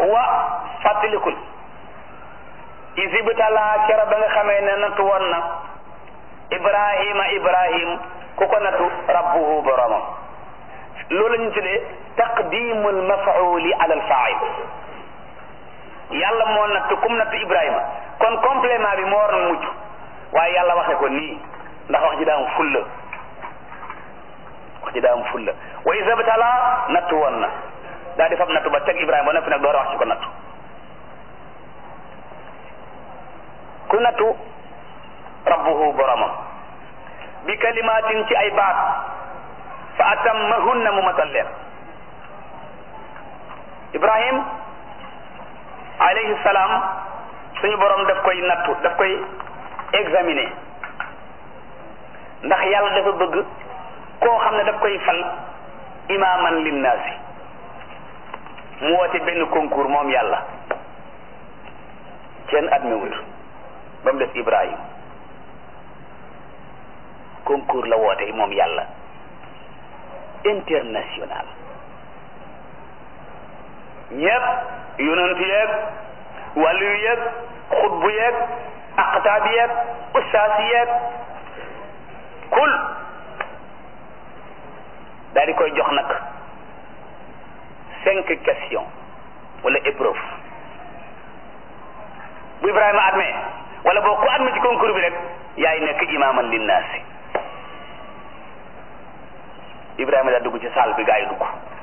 wa fàttalikul isibtalaa kera ba nga xamee ne nattu woon na ibrahima ibrahim ku ko nattu rabbuhu boromam loolu la ñu tuddee taqdimul mafauli ala alfail yàlla moo nattu kum nattu ibrahima kon complément bi moo war na mujj waaye yàlla waxe ko nii ndax wax ji daa am fulla wax ji daa am fulla wa isibtalaa nattu woon na daa di fab nattu ba teg ibrahima ba noppi nag door a wax ci ko nattu ku nattu rabbuhu boromam bi kalimatin ci ay baat fa atammahunna mu matal leen ibrahim alayhi salaam suñu borom daf koy nattu daf koy examiner ndax yàlla dafa bëgg koo xam ne daf koy fal imaaman linnaasi mu woote benn concours moom yàlla kenn admis wut ba mu des ibrahim concours la woote moom yàlla international ñëpp yonent yeeg wàllu yeeg xutbu yeeg aqtaab yeeg ustaas yeeg kul daal di koy jox nag cinq questions wala épreuve bu Ibrahima admee wala boo ku admee ci concours bi rek yaay nekk imaaman linnaasi Ibrahima daal dugg ci salle bi gaa yi dugg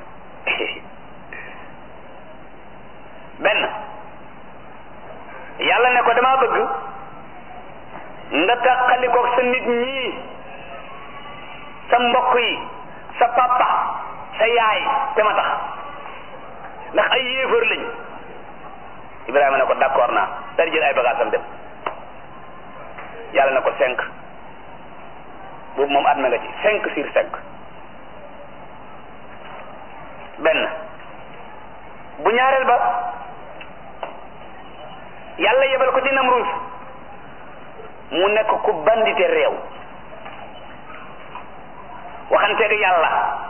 benn yàlla ne ko dama bëgg nga tàqalikoog sa nit ñii sa mbokk yi sa papa sa yaay te ma tax ndax ay yéefar lañ Ibrahima ne ko d'accord naa daal di jël ay bagaasam dem yàlla ne ko cinq boobu moom adme nga ci cinq sur cinq benn bu ñaareel ba yàlla yebal ko ci Namruus mu nekk ku bandite réew waxanteeg yàlla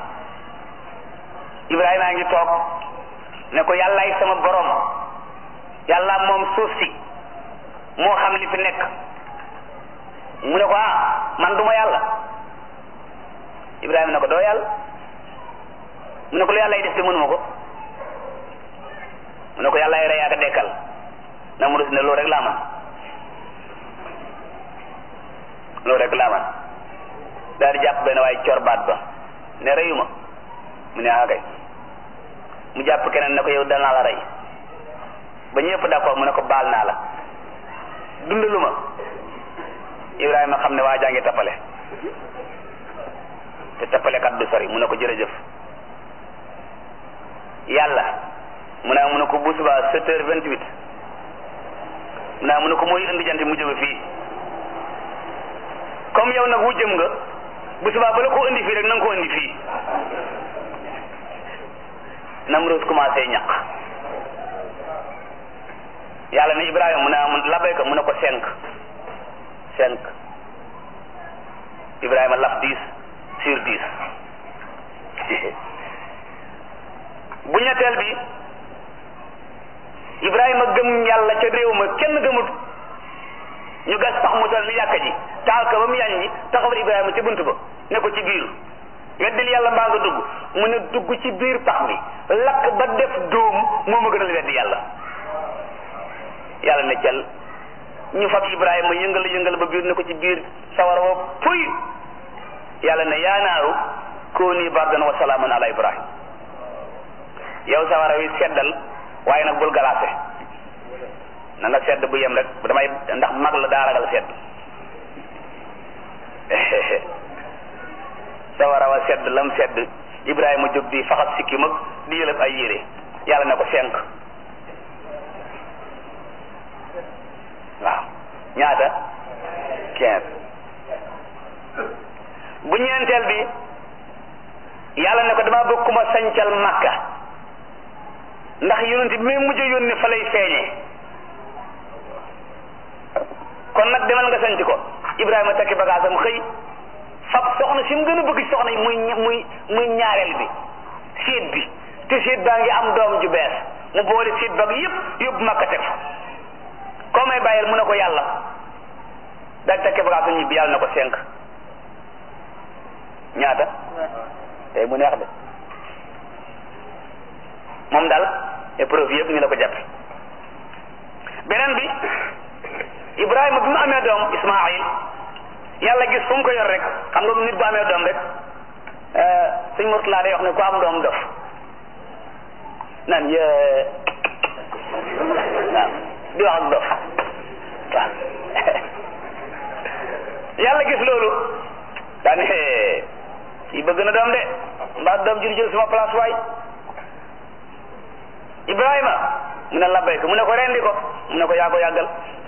Ibrahima a ngi toog ne ko yàllaay sama borom yàlla moom suuf si moo xam li fi nekk mu ne ko ah man duma yàlla Ibrahima ne ko doo yàlla mu ne ko lu yàlla yi def te mënuma ko mu ne ko yàlla ay rey ak a dekkal na mu ne loolu rek laa man loolu rek laa man daal di jàpp benn waaye cor baat ba ne reyuma mu ne ah kay mu jàpp keneen ne ko yow danaa la rey ba ñëpp d'accord mu ne ko baal naa la dundalu ma Ibrahima xam ne waa jaa ngi tappale te tappalekat du sori mu ne ko jërëjëf yàlla mu ne mu ne ko bu subaa sept heures vingt huit mu ne mu ne ko mooy indi jant mu jóge fii comme yow nag wu jëm nga bu subaa bala ko indi fii rek na nga ko indi fii Namroos commencé ñaq yàlla ne Ibrahima mu ne mu labayka mu ne ko cinq cinq Ibrahima laf dix sur dix bu ñetteel bi Ibrahima gëm yàlla ca réew ma kenn gëmut ñu gas pax mu toll ni yàkka ji taal ko ba mu yàññi taxawal Ibrahima ci bunt ba ne ko ci biir weddil yàlla mbaa nga dugg mu ne dugg ci biir pax mi lakk ba def dóom moo ma gënal weddi yàlla yàlla ne cal ñu fab Ibrahima yëngal yëngal ba biir ne ko ci biir sawara wa puy yàlla ne yaa naaru kooni bardan wa salaaman ala Ibrahim yow sawara wi seddal waaye nag bul galaase na nga sedd bu yem rek damay ndax mag la daa ragal sedd sawara wa sedd lam sedd Ibrahima jóg di faxas sikki mag di yëlëb ay yére yàlla ne ko cinq waaw ñaata quinze bu ñeenteel bi yàlla ne ko dama bëgg ku ma sañcal makka ndax yonent bi may mujj yónni fa lay feeñee kon nag demal nga sanc ko Ibrahima takki bagaasam xëy fab soxna si mu gën a bëgg soxna yi muy muy muy ñaareel bi séet bi te séet baa ngi am doom ju bees mu boole siit bag yëpp yóbbu makka teg fa koo may bàyyil mu ne ko yàlla daal tekke bagage su ñibbi yàlla na ko cinq ñaata tey mu neex de moom daal épreuve yëpp ni la ko jàppe beneen bi Ibrahima bi mu amee doom Ismaayil yàlla gis fu mu ko yor rek xam nga nit bu amee doom rek suñ Murtala day wax ne ku am doom dof naan yee waaw di wax ak dof waaw yàlla gis loolu daane kii bëgg na doom de mbaa doom jur jël sama place waay Ibrahima mu ne labbayka mu ne ko rendi ko mu ne ko yaa ko yàggal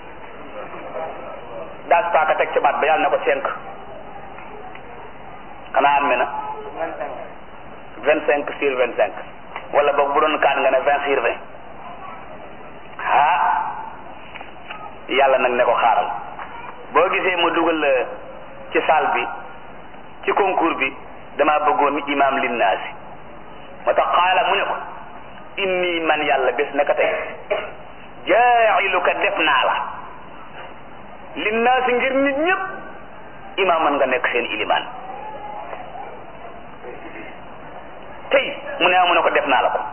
daas paaka teg ci baat ba yàlla ne ko cinq xanaa am na vingt cinq sur vingt cinq wala boog bu doon kaan nga ne vingt sur vingt ah yàlla nag ne ko xaaral boo gisee ma dugal ci salle bi ci concours bi dama bëggoon imam linnaasi moo tax xaala mu ne ko inni man yàlla bés naka tey jaa'iluka def naa la linnaasi ngir nit ñëpp imaaman nga nekk seen ilimaan tey mu ne mu ne ko def naa la ko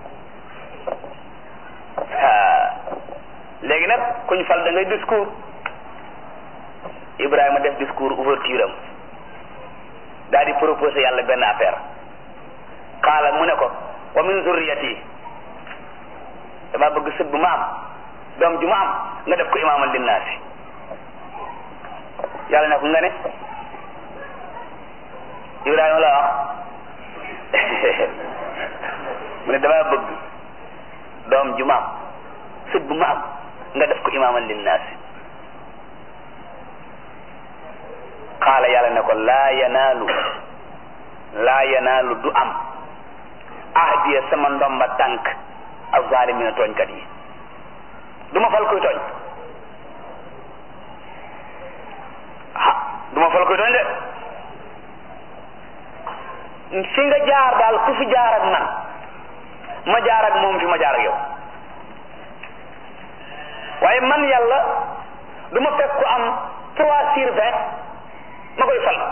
léegi nag kuñ fal da ngay discours Ibrahima def discours ouverture am daal di proposé yàlla benn affaire xaala mu ne ko wa min zurriyati dama bëgg sët bu ma am doom ju ma am nga def ko imaaman linnaasi yàlla ne ko nga ne Ibrahima la wax mu ne dama bëgg doom ju ma am sët bu ma am nga def ko imaaman linnaasi xaala yàlla ne ko laa yanaalu laa yanaalu du am ahdiya sama ndomba tànk azzalimina tooñkat yi du ma fal koy tooñ ah du ma fal koy tooñ de fi nga jaar daal ku fi jaar ak man ma jaar ak moom fi ma jaar ak yow waaye man yàlla du ma fekk ku am trois sur vingt ma koy fal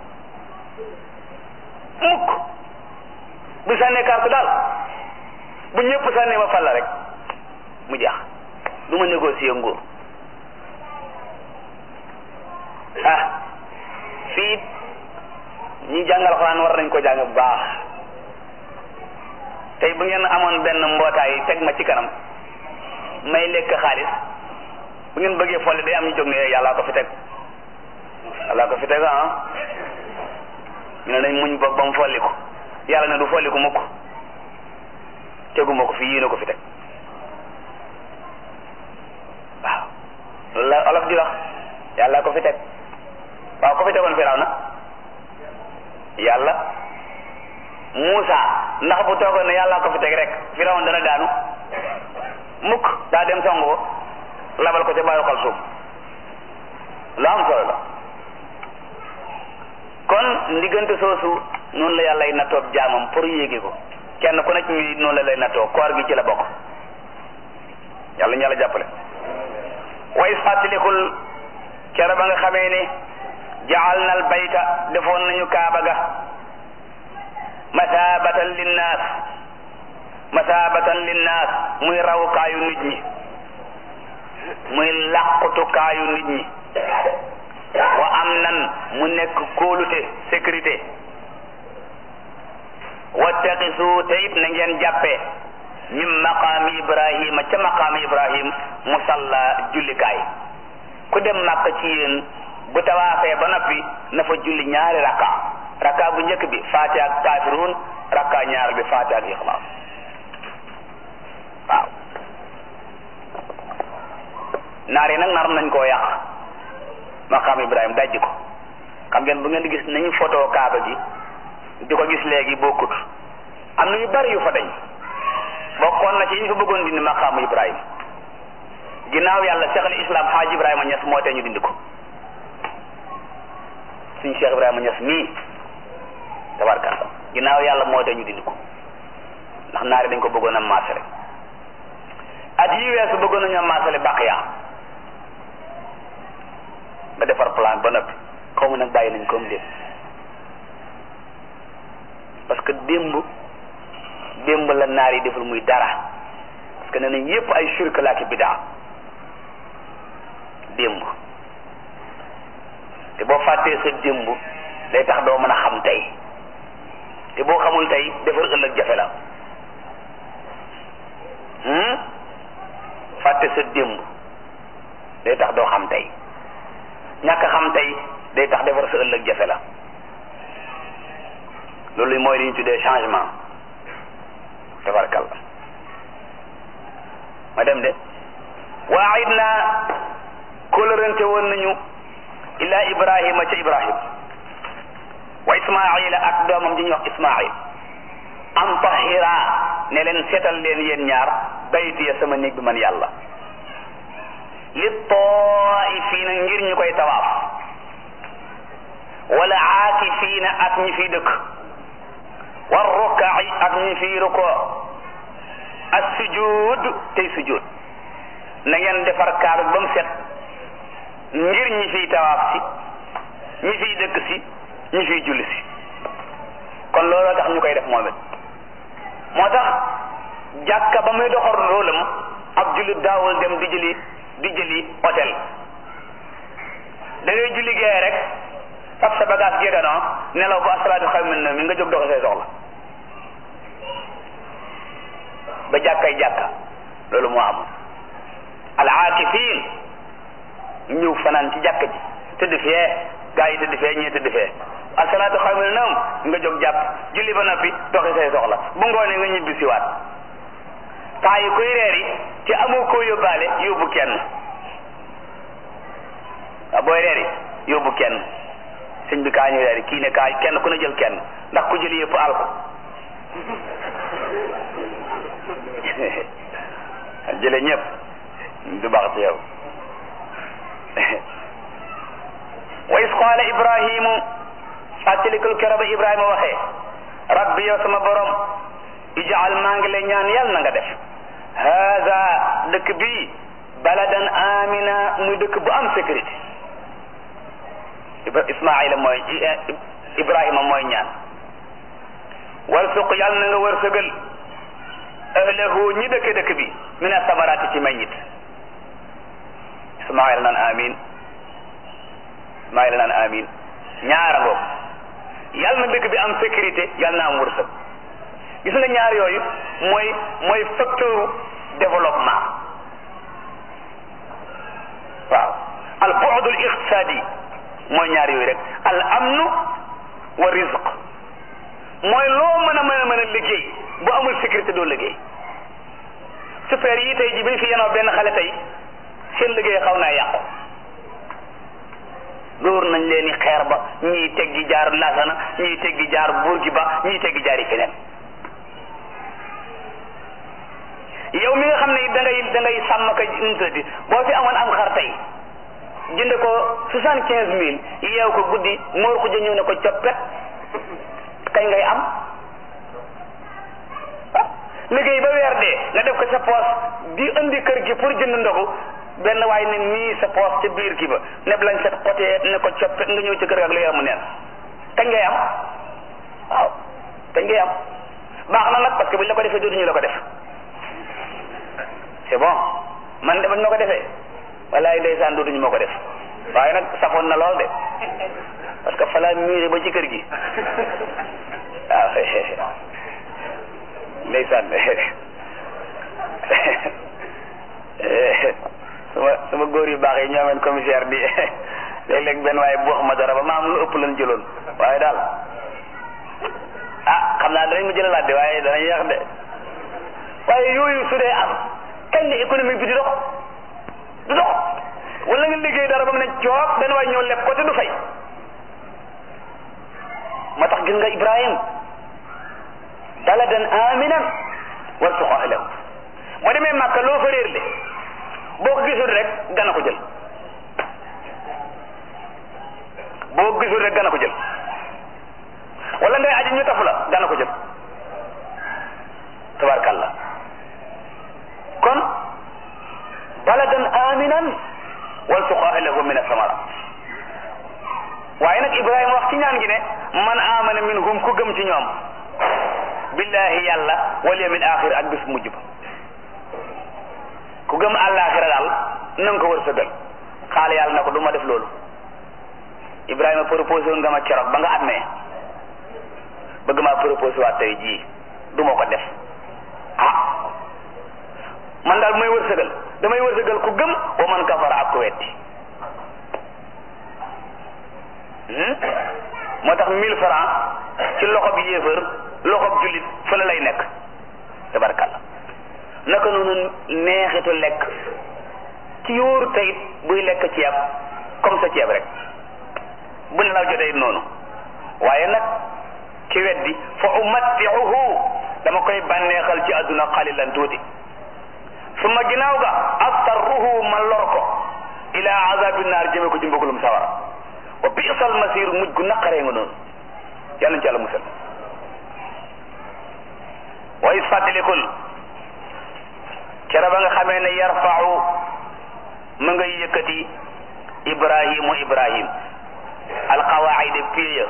mukk bu sànnee carte daal bu ñëpp sànnee ma fal la rek mu jeex du ma négocier nguur ah fii ñi jàngal xuraan war nañ ko jàng bu baax tey bu ngeen amoon benn mbootaay teg ma ci kanam may lekk xaalis bu ngeen bëggee folli day am ñu jóg ne yàllaa ko fi teg yàllaa ko fi teg ah ñu ne nañ muñ ba ba mu folli ko yàlla ne du folli ko mukk teguma ko fi yéene ko fi teg waaw loolu la olof di wax yàlla ko fi teg waaw ko fi tegoon firaw na yàlla Muusa ndax bu toogoon ne yàlla ko fi teg rek firaw dana daanu mukk daa dem song ko labal ko ca bàyyi xal suuf lu am solo la kon ndiggante soosu noonu la yàlla ay nattoo jaamam pour yéegi ko kenn ku nekk ñuy noonu la lay nattoo koor gi ci la bokk yàlla ñu yàlla jàppale wa is fàttalikul kere ba nga xamee ne jaal na al bayta defoon nañu kaaba ga masaabatan linnaas masaabatan linnaas muy rawukaayu nit ñi muy làqutukaayu nit ñi wa am nan mu nekk kóolute sécurité wattaqisu te it na ngeen jàppee min maqaami ibrahima ca maqaami ibrahim musalla jullikaay ku dem màkk ci yéen bu tawaafee ba noppi na fa julli ñaari rakka rakka bu njëkk bi faatiha ak kaafiruun rakka ñaar bi faatiha ak ixlaas waaw naar yi nag nar nañ koo yàq maqaam ibrahim dajji ko xam ngeen bu ngeen di gis nañu photo kaaba gi di ko gis léegi bokkut am na yu bari yu fa dañ bokkoon na ci ñu fa bëggoon dindi maqaamu ibrahim ginnaaw yàlla cheikh al islam xaaj ibrahima ñes moo tee ñu dindi ko suñ cheikh ibrahima ñes mii tabarkalla ginnaaw yàlla moo tee ñu dindi ko ndax naari dañ ko bëggoon a maase rek at yi weesu bëggoon nañoo maasale bàq yaa nga defar plan ba noppi xaw ma nag bàyyi nañ comme démb parce que démb démb la naar yi deful muy dara parce que nee nañ yépp ay shirk laa ki bidaa démb te boo fàttee sa démb day tax doo mën a xam tey te boo xamul tey defar ëllëg jafe la fàtte sa démb day tax doo xam tey ñàkk xam tey day tax defar sa ëllëg jafe la loolu mooy li ñu tuddee changement tabarkal ma dem de waayit naa kóllërante woon nañu ila ibrahima ca ibrahim wa ismaila ak doomam ji ñuy wax ismail an tahira ne leen seetal leen yéen ñaar baytiya sama néeg bi man yàlla li taifiina ngir ñu koy tawaaf wala aakifiina ak ñi fiy dëkk war rukaai ak ñi fiy ruko as sujud tey sujud na ngeen defar kaaba ba mu set ngir ñi fiy tawaaf si ñi fiy dëkk si ñi fiy julli si kon looloo tax ñu koy def moom it moo tax jàkka ba muy doxal roolam ab jullit daawul dem di jëli di jëli hôtel da ngay julli gee rek fab sa bagage géganoo nelaw ba asalaatu xaw min na mi nga jóg doxi say soxla ba jàkkay jàkka loolu moo amul al aakifin ñëw fanaan ci jàkka ji tëdd fee gaa yi tëdd fee ñii tëdd fee asalaatu xaw min na nga jóg jàpp julli ba noppi doxi say soxla bu ngoonee nga ñibbi siwaat temps yi koy reer yi te amoo koo yóbbaale yóbbu kenn waaw booy reer yi yóbbu kenn sëñ bi kaa ñu reer yi kii ne kaa kenn ku ne jël kenn ndax ku jël yëpp al ko jële ñëpp du baax ci yow wa is qaala ibrahimu fàttalikul kero ba ibrahima waxee rabbi yow sama borom ijaal maa ngi lay ñaan yàlla na nga def haada dëkk bii baladan amina muy dëkk bu am sécurité ismaila mooy ibrahima mooy ñaan warsuq yàlla na nga wërsëgal ahlahu ñi dëkke dëkk bi min asamaraati ci meññit ismaila naan amin ismaila naan amin ñaara ngoog yàlla na dëkk bi am sécurité yàlla na am wërsëg gis nga ñaar yooyu mooy mooy facteur développement waaw al bu'd al iqtisadi mooy ñaar yooyu rek al amnu wa rizq mooy loo mën a mën a mën a liggéey bu amul sécurité doo liggéey super yi tey ji bi ñu fi yenoo benn xale tey seen liggéey xaw naa yàqu dóor nañ leen i xeer ba ñii teggi jaar lasana ñii teggi jaar burgi ba ñii teggi jaar yi feneen yow mi nga xam ne da ngay da ngay sàmm ka numutati boo fi amoon am xar tey jënd ko soixante quinze mille yeew ko guddi moor ko ñëw ne ko coppet kañ ngay am liggéey ba weer dee nga def ko sa poos di indi kër gi pour jënd ndogu benn waay ne nii sa poos ca biir gi ba neb lañ set xotee ne ko coppet nga ñëw ci kër gi ak lu yamu neen kañ ngay am waaw kañ ngay am baax na nag parce que buñ la ko defee dootuñu la ko def c'est bon man de bañ ma ko defee walaay ndeysaan dootuñu ma ko def waaye nag safoon na lool de parce que fa laa miire ba ci kër gi waaw ndeysaan sama sama góor yu baax yi ñoo ameen commissaire di léeg-léeg benn waaye bu wax ma dara ba ma am lu ëpp lan jëloon waaye daal ah xam naa danañ ma jëlalaat de waaye danañ yàq de waaye yooyu su dee am kañ la économique bi di dox du dox wala nga liggéey dara ba mu ne coob benn waay ñëw leb ko te du fay moo tax gis nga Ibrahim baladan aminan warzuq ahlahu moo demee Màkka loo fa réer le boo ko gisul rek gana ko jël boo ko gisul rek gana ko jël wala ngay aji ñu tafu la gana ko jël tabarkàllah kon aminan warzuq ahlahu min asamara waaye nag ibrahima wax ci ñaan gi ne man amana minhum ku gëm ci ñoom billahi yàlla wal yawmil axir ak bis mujj ba ku gëm àllaaxira daal na nga ko wërsëgal xaala yàlla na ko du ma def loolu ibrahima proposé woon nga ma keroog ba nga amee bëgg maa proposé waat tey jii du ma ko def ah man daal may wërsëgal damay wërsëgal ku gëm wa man kafara ak ku wetti moo tax mille francs ci loxo bi yéefar loxo bi jullit fële lay nekk tabarkalla naka noonu neexitu lekk ci yóoru tayit buy lekk ceeb comme sa ceeb rek bu ne la jotee noonu waaye nag ki weddi fa umattiuhu dama koy bànneexal ci àdduna xalilan tuuti suma ginnaaw ga astarruhu ma lor ko ila azabi naar jëme ko ci mbugalum sawara wa bi'sal masir mujj gu naqaree nga noonu yàlla ci yàlla musal wa is fàttalikul kera ba nga xamee ne yarfa'u ma ngay yëkkati ibrahimu ibrahim alqawaida piya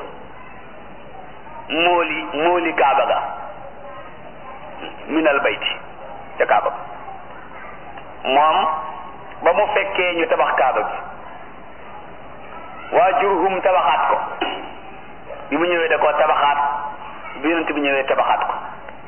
mooli mooli kaaba ga min al bayti ca kaaba ga moom ba mu fekkee ñu tabax kaaba gi waa jurhum tabaxaat ko bi mu ñëwee da koo tabaxaat bi yonent bi ñëwee tabaxaat ko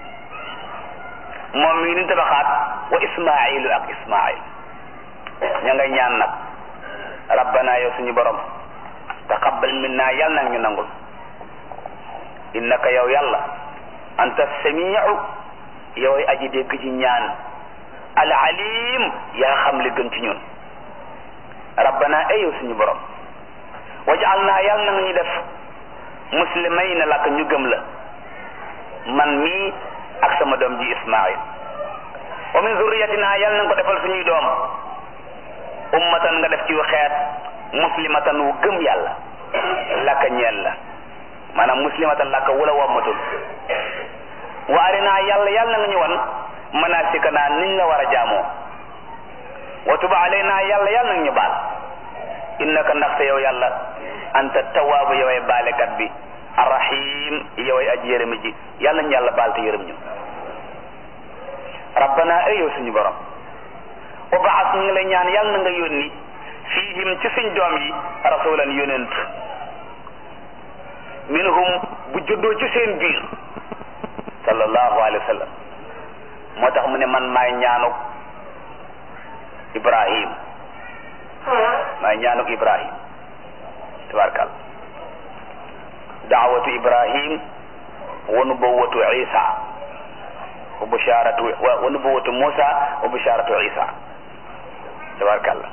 moom mi ngi ni tabaxaat wa ismailu ak ismail ña nga ñaan nag rabbana yow suñu borom taqabbal minna yàlla nag ñu nangul innaka yow yàlla anta samiu yoway aji dégg ci ñaan al alim yaa xam li gën ci ñun rabbana ay yow suñu borom wajaal naa yàlla na nga ñu def muslimayna lak ñu gëm la man mii ak sama doom ji ismail wa min zurriyatina yàlla na nga ko defal suñuy doom ummatan nga def ci xeet muslimatan wu gëm yàlla laka ñeel la maanaam muslimatan laka wala wammatul wa arinaa yàlla yàlla na nga ñu wan manasikana niñ la war a jaamoo wa tuba alayna yàlla yàlla na nga ñu baal innaka ndaxte yow yàlla anta tawaabu yoway baalekat bi arrahim yoway aji yërëmi ji yàlla ñu yàlla baal te yërëm ñu rabbana ay yow suñu borom wa baas ñu ngi lay ñaan yàlla na nga yónni fiihim ci suñ doom yi rasulan yonent minhum bu juddoo ci seen biir sallallahu alayhi wa sallam moo tax mu ne man maay ñaanuk ibrahim maay ñaanuk ibrahim tabarkal daawatu ibrahim wa nubuwatu isa wa busharatu wa nubuwatu musa wa busharatu isa tabarkalla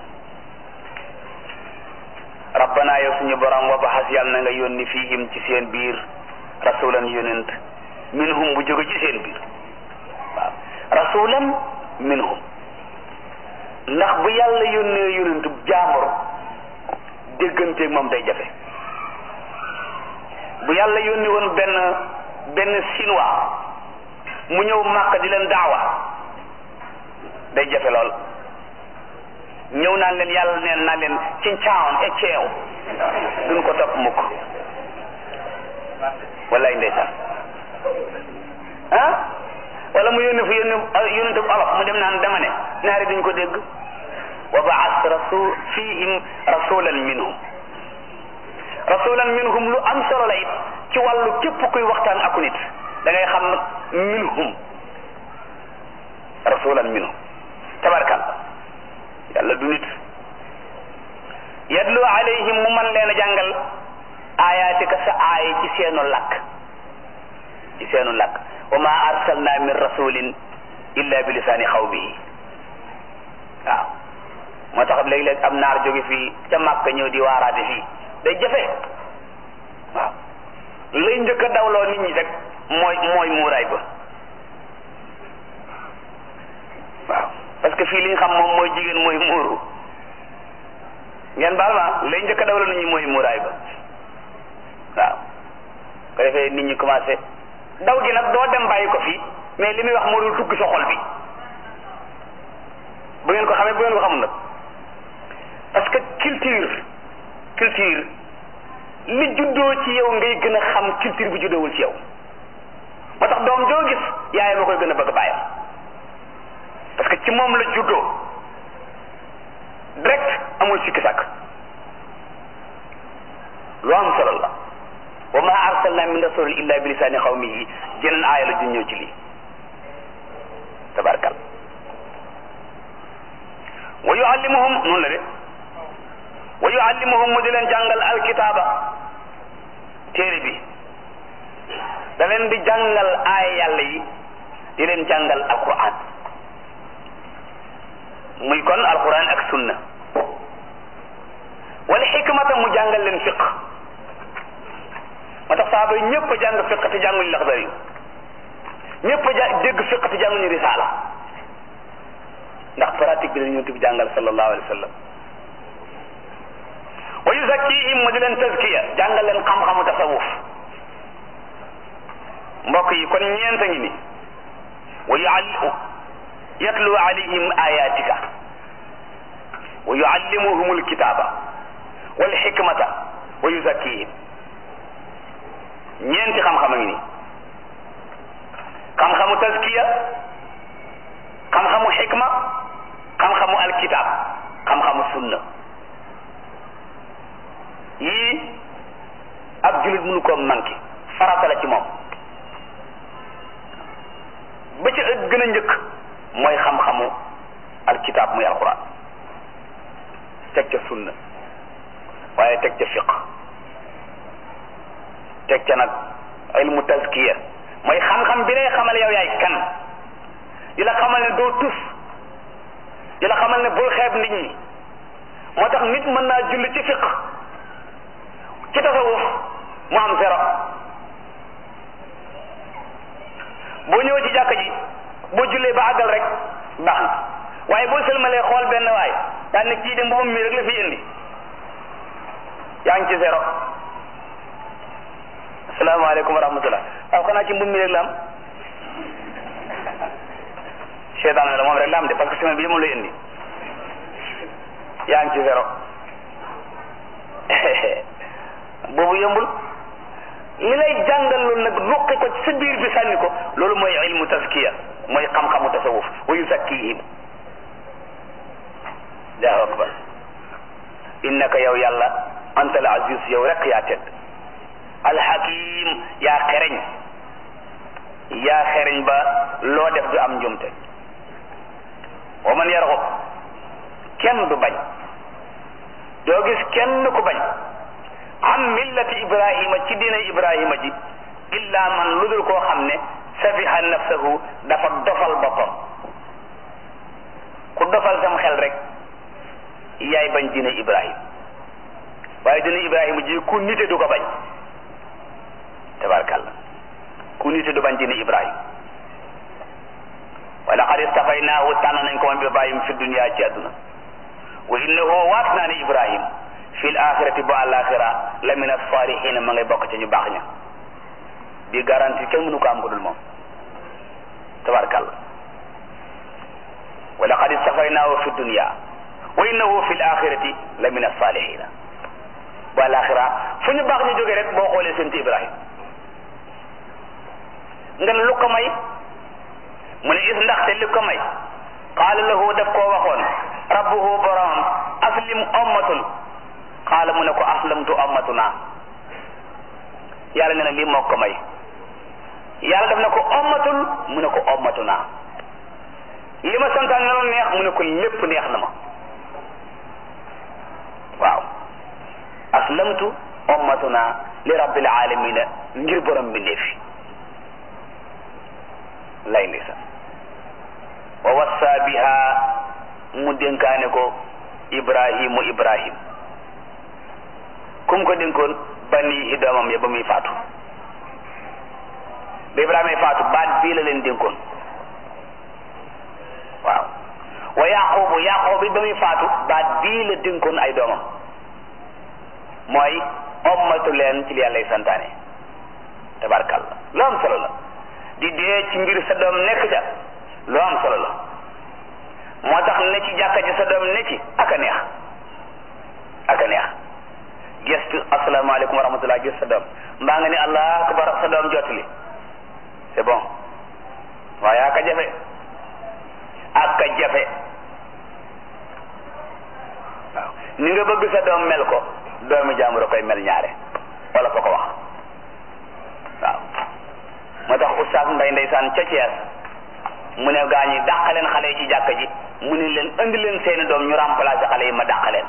rabbana yow suñu borom wa baxas yàlla na nga yónni fiihim ci seen biir rasulan yonent minhum bu jóge ci seen biir waaw rasulan minhum ndax bu yàlla yónnee yonent jaambur dégganteeg moom day jafe bu yàlla yónni woon benn benn chinois mu ñëw màkk di leen daawa day jafe lool ñëw naan leen yàlla neen naan leen ci caawan e ceew duñ ko topp mukk wallaay ndeysaan ah wala mu yónni fu yónni yónnente bu olof mu dem naan dama ne naari duñ ko dégg wa baas rasul fihim rasulan minhum rasulan minhum lu am solo la it ci wàllu képp kuy waxtaan aku nit da ngay xam minhum rasulan minhum tabarkal yàlla du nit yadlu alayhim mu man leen a jàngal ayatika sa aaya ci seenu làkk ci seenu làkk wa ma arsalna min rasulin illa bi lisaani xawmihi waaw moo tax léeg-léeg am naar jóge fii ca Màkka ñëw di waaraate fii day jafe waaw lay njëkk a dawloo nit ñi rek mooy mooy muuraay ba waaw parce que fii li ñu xam moom mooy jigéen mooy muuru ngeen baal ma lay njëkk a dawloo nit ñi mooy muuraay ba waaw ko defee nit ñi commencé daw gi nag doo dem bàyyi ko fii mais li muy wax moo dul dugg sa xol bi bu ngeen ko xamee bu ngeen ko xamul nag parce que culture culture li juddoo ci yow ngay gën a xam culture bu juddoowul ci yow moo tax doom joo gis yaay ma koy gën a bëgg bàyyam parce que ci moom la juddoo direct amul sikki sàkk lu am solo la wa ma arsalna min rasul illa bi lisaani xawmihi jeneen aaya la ju ñëw ci lii tabarkal wa yuallimuhum noonu la de wa yuallimuhum mu di leen jàngal alkitaaba téere bi da leen di jàngal aaya yàlla yi di leen jàngal alquran muy kon alquran ak sunna wala xikmata mu jàngal leen fiq moo tax saaba yi ñëpp a jàng fiq te jànguñu laxdar yi ñëpp a ja dégg fiq te jànguñu risaala ndax pratique bi la ñu bi jàngal sallallahu alayhi wa sallam wa yuzakkihim mu di leen tazkiya jàngal leen xam-xamu tasawuf mbokk yi kon ñeent a ngi ni wa yuallimu yatlu alayhim ayatika wa yuallimuhum alkitaba wal hikmata wa yuzakkihim ñeenti xam-xam a ngi ni xam-xamu tazkiya xam-xamu xikma xam-xamu alkitab xam-xamu sunna yii ab julit mënu ko manqué farata la ci moom ba ca ëpp gën a njëkk mooy xam-xamu alkitab muy alquran teg ca sunna waaye teg ca fiq teg ca nag ilmu tazkiya mooy xam-xam bi lay xamal yow yaay kan di la xamal ne doo tus di la xamal ne bul xeeb nit ñi moo tax nit mën naa julli ci fiq ci tasawuf mu am zéro boo ñëwee ci jàkka ji boo jullee ba àggal rek baax na waaye boo sëlmalee xool benn waay daan ne kii de mbubam mi rek la fi indi yaa ngi ci zéro asalaamaaleykum wa rahmatullah waaw xanaa ci mbub mi rek la am seetaan la moom rek la am de parce que semaine bi moom lay indi yaa ngi ci zéro boobu yombul li lay jàngal loolu nag ruqi ko ci sa biir bi sànni ko loolu mooy ilmu taskiya mooy xam-xamu tasawuf wa yuzakkihim allahu akbar innaka yow yàlla anta al aziz yow rek yaa tedd alxakim yaa xereñ yaa xereñ ba loo def du am njumte wa man yarxub kenn du bañ doo gis kenn ku bañ am millati ibrahima ci diina ibrahima ji illa man lu dul koo xam ne safiha nafsahu dafa dofal boppam ku dofal sam xel rek yaay bañ diina ibrahim waaye diina ibrahima ji ku nite du ko bañ tabarkalla ku nite du bañ diina ibrahim wa laqad istafaynaahu tànn nañ ko moom ibrahim fi dunia ci àdduna wa innahu waat naa ne ibrahim fi l axirati bu àlaxira la min asalihin ma ngay bokk ci ñu baax ña bi garanti kenn mënu ko am ko dul moom tabarkalla wa laqad istafaynaahu fi dunia wa innahu fi l axirati la min asalihina bu àlaxira fu ñu baax ñu jógee rek boo xoolee seen ci ibrahim nga ne lu ko may mu ne is ndaxte li ko may qaala lahu daf koo waxoon rabbuhu boromam aslim ommatul qaala mu ne ko aslamtu ommatuna yàlla ne na lii moo ko may yàlla daf ne ko ommatul mu ne ko ommatuna li ma santaan na la neex mu ne ko lépp neex na ma waaw aslamtu ommatuna li rabbil alamina ngir borom bi ndeefi lay lisa wa wassa biha mu dénkaane ko ibrahimu ibrahim kum ko dénkoon banihi doomam ya ba muy faatu ba ibrahima faatu baat bii la leen dénkoon waaw wa yaqubu yaqub bi ba muy faatu baat bii la dénkoon ay doomam mooy ommatu leen ci li yàllay santaane tabarkalla lu am solo la di dee ci mbir sa doom nekk ca lu am solo la moo tax ne ci jàkka ji sa doom ne ci ak a neex ak a neex gestu asalaamaaleykum wa rahmatullah gis sa doom mbaa nga ni allah akbar sa doom jotali c'est bon waaye aka jafe aka jafe waaw ni nga bëgg sa doom mel ko doomi jàmbur a koy mel ñaare wala ko ko wax waaw moo tax oustaz mbay ndeysaan ca Thiès mu ne gaa ñi dàq leen xale yi ci jàkka ji mu ne leen indi leen seeni doom ñu remplacer xale yi ma dàq leen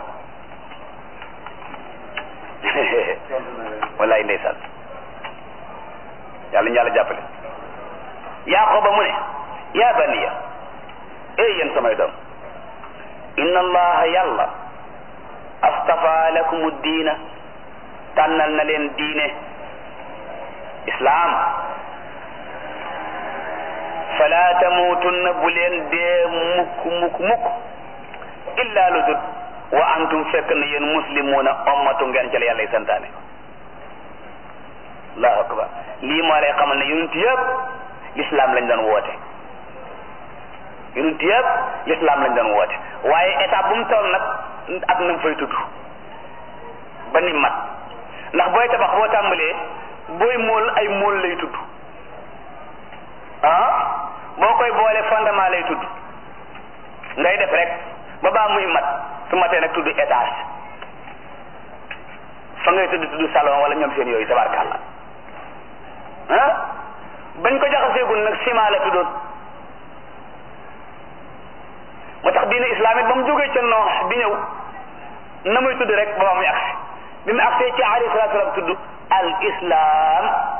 wallaay ndeysaan yàlla ñu yàlla jàppale Yaaquba mu ne yaa baniya ey yéen samay doom inna allaha yàlla astafa lakumu diina tànnal na leen diine islaam fala tamuutunna bu leen dee mukk mukk mukk illa lu dut wa antum fekk na yéen muslimuuna ommatu ngeen ca la yàlla santaane allahu akbar lii moo lay xamal ne yonent yëpp l'islam lañ doon woote yonent yëpp l'islam lañ doon woote waaye étape bu mu toll nag ak na mu fay tudd ba ni mat ndax booy tabax boo tàmbalee booy mool ay mool lay tudd ah boo koy boole fondement lay tudd ngay def rek ba baa muy mat su matee nag tudd étage fa ngay tudd tudd salon wala ñoom seen yooyu tabarkàlla ah bañ ko jaxaseegul nag ciment la tuddoon moo tax diine islamique ba mu jógee ca noox bi ñëw na muy tudd rek ba ba muy agsi bi mu agsee ci alayhi salatu salaam tudd al islam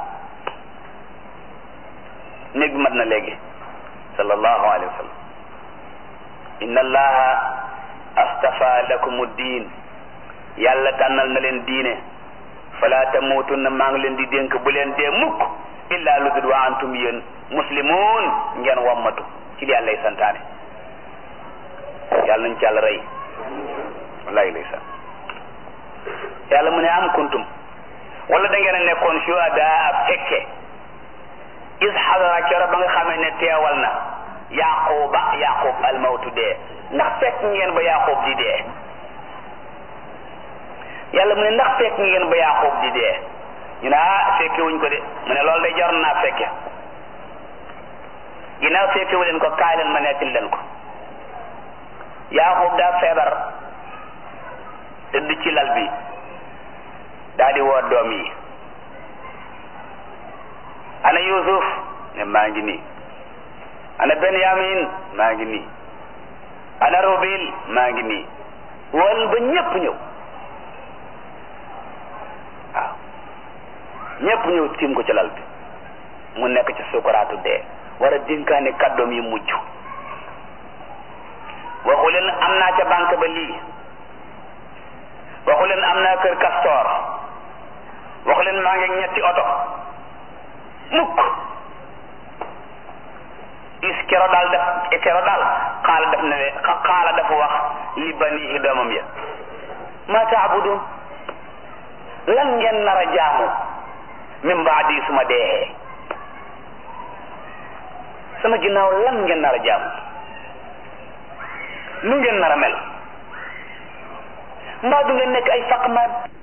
néeg bi mat na léegi sallallahu alayhi wa sallam inna allaha astafa lakum diin yàlla tànnal na leen diine fala tamuutunna maa ngi leen di dénk bu leen dee mukk illa lu dul wa antum yéen muslimun ngeen wammatu ci li yàlla lay santaane yàlla nañ ci yàlla rey wallahi lay san yàlla mu ne am kuntum wala da ngeen a nekkoon shuhadaa fekke is xadara kero ba nga xamee ne teewal na yaquba yaqub almawtu dee ndax fekk ngeen ba yaqub di dee yàlla mu ne ndax fekk ngeen ba yaqub di dee ñu ne ah fekke wuñ ko de mu ne loolu day jar naa fekke ginnaaw fekke wu leen ko kaay leen ma nettali leen ko yaqub daa feebar tëdd ci lal bi daa di woo doom yi ana yusuf ne maa ngi nii ana benyamin maa ngi nii ana rubil maa ngi nii wol ba ñépp ñëw waaw ñépp ñëw tiim ko ci lal bi mu nekk ci sukuraatu dee war a dénkaane kàddoom yi mujj waxu leen am naa ca banque ba lii waxu leen am naa kër kastoor waxu leen maa ngi ñetti oto mukk is kero daal def kero daal xaala def ne xaala dafa wax li banihi doomam ya ma taabudun lan ngeen nar a jaamu min baadi suma dee sama ginnaaw lan ngeen nar a jaamu nu ngeen nar a mel mbaa du ngeen nekk ay faqmaan